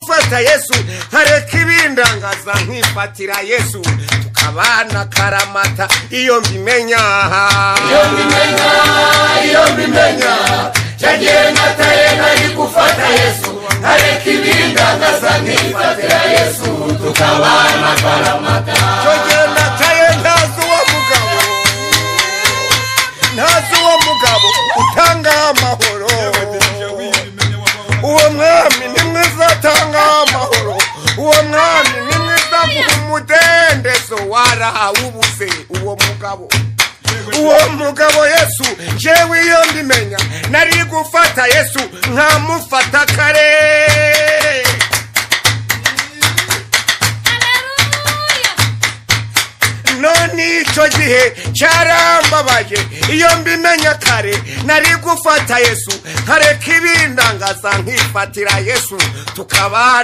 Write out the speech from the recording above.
nshaka yesu ntareka ibindangaza nkifatira yesu tukabana karamata iyo mbimenya iyo mbimenya iyo mbimenya cya gihe nataye nari gufata yesu ntareka ibindangaza nkifatira yesu tukabana karamata cyo gihe nataye ntazi uwo mugabo ntazi uwo mugabo utanga amahoro uwo mwami ni mwiza atanga amahoro uwo mwami ni mwiza avuga umudendezo warawubuze uwo mugabo uwo mugabo yesu jewe iyo mbimenya nari gufata yesu nkamufata kare none icyo gihe cyarambabaje iyo mbimenya kare nari gufata yesu nkareka ibindangaza nkifatira yesu tukabana